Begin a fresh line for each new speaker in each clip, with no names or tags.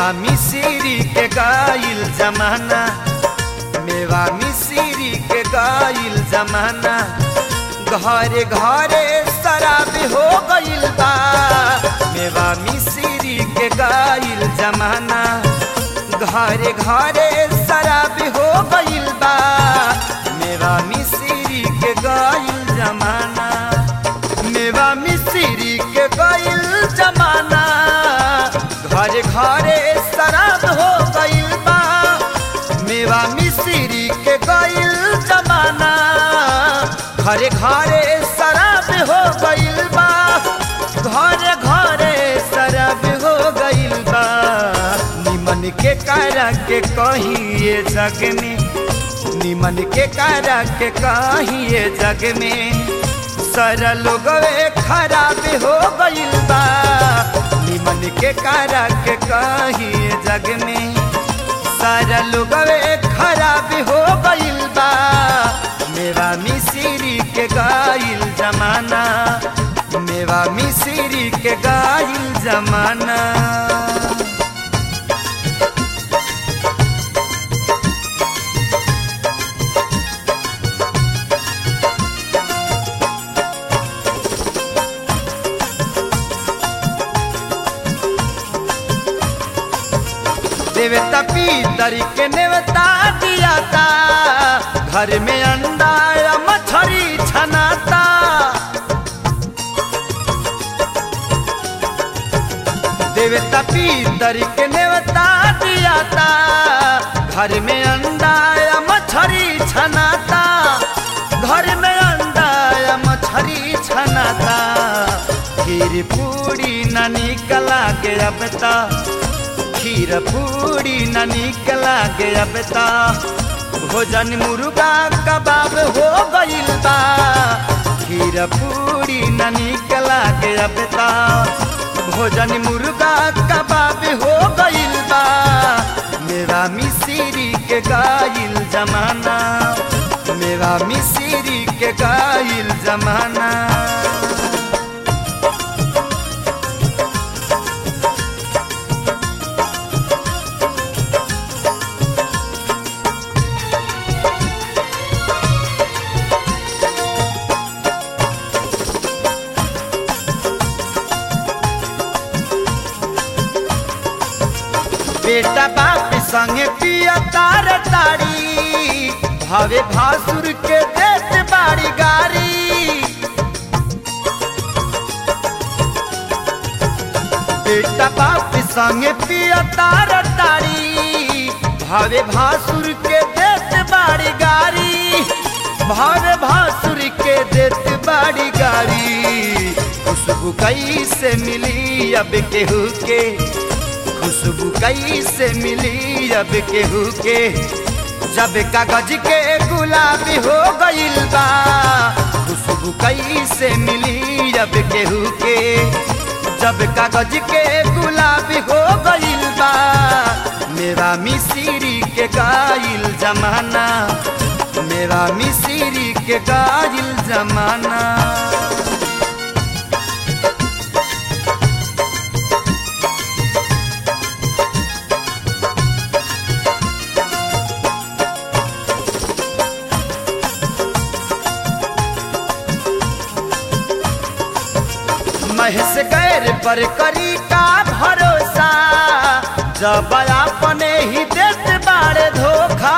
मेवा मिश्री के गाइल जमाना मेवा मिश्री के गाइल जमाना घरे घरे शराब हो गइल बा मेवा मिश्री के गाइल जमाना घरे घरे शराब हो गइल बा मेवा मिश्री के गाइल जमाना मेवा मिश्री के गाइल जमाना घरे घरे शराब हो गइल बा मेवा मिश्री के गइल जमाना घरे घरे शराब हो गइल बा घरे घरे शराब हो गइल बा निमन के कारा के कहिए जग में निमन के कारा के कहिए जग में सारा लोगवे खराब हो गइल बा निमन के कारा के कहिए जग में सारा लोगवे खराब हो गइल बा मेरा मिश्री के गाइल जमाना मेवा मिश्री के गाइल जमाना देवता पीतर के नेवता दिया था घर में अंडा या मछली छनाता देवता पीतर के नेवता दिया था घर में अंडा या मछली छनाता घर में अंडा या मछली छनाता खीर पूरी न निकला के अब तक खीर पूरी न निकला के अब ता भोजन मुर्गा कबाब हो गइल बा खीर पूरी न निकला के अब ता भोजन मुर्गा कबाब हो गइल बा मेरा मिश्री के गाइल जमाना मेरा मिश्री के गाइल जमाना बेटा बाप संगे पिया तार तारी भावे भासुर के देत बाड़ी गारी बेटा बाप संगे पिया तार तारी भावे भासुर के देत बाड़ी गारी भावे भासुर के देत बाड़ी गारी खुशबू कैसे मिली अब केहू के खुशबू कैसे मिली अब केहू के जब कागज के गुलाबी हो गइल बा खुशबू कैसे मिली अब केहू के जब कागज के गुलाबी हो गइल बा मेरा मिश्री के गाइल जमाना मेरा मिश्री के गाइल जमाना महस गैर पर करी का भरोसा जब अपने ही देत बारे धोखा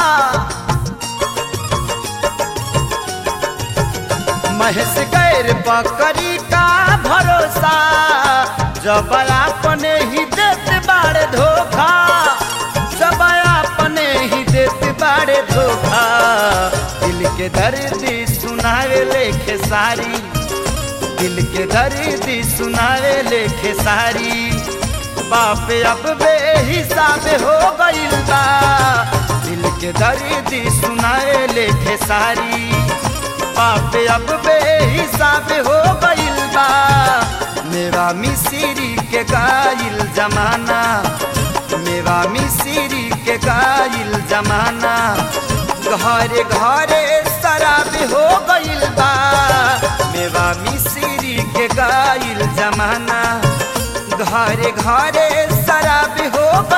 महस गैर पर करी का भरोसा जब अपने ही देत बारे धोखा जब अपने ही देत बारे धोखा दिल के दर्द सुनावे लेखे सारी दिल के दर्द सुनावे लेखे सारी बाप अब बेहिसाब हो गइल बा दिल के दर्द सुनावे लेखे सारी बाप अब बेहिसाब हो गइल बा मेरा मिश्री के गाइल जमाना मेरा मिश्री के गाइल जमाना घरे घरे शराब हो गइल बा मेवा मिश्री के गाइल जमाना घरे घरे शराब हो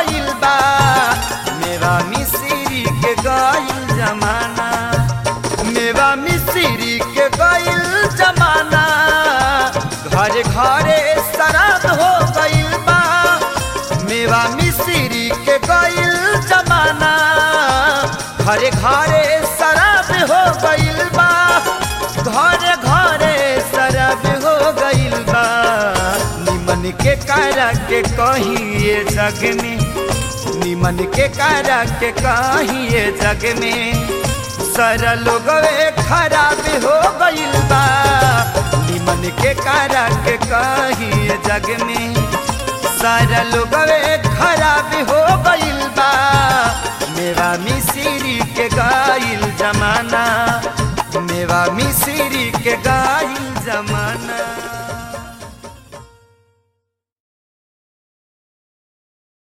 घरे घरे शराब हो गइल बा मेवा मिश्री के गइल जमाना घरे घरे शराब हो गइल बा घरे घरे शराब हो गइल बा निमन के कारा के कहिए जग में निमन के कारा के कहिए जग में सारा लोगवे खराब हो गइल बा निमन के कारा के कहिए जग में सारा लोगवे खराब हो गइल बा मेवा मिश्री के गाइल जमाना मेवा मिश्री के गाइल जमाना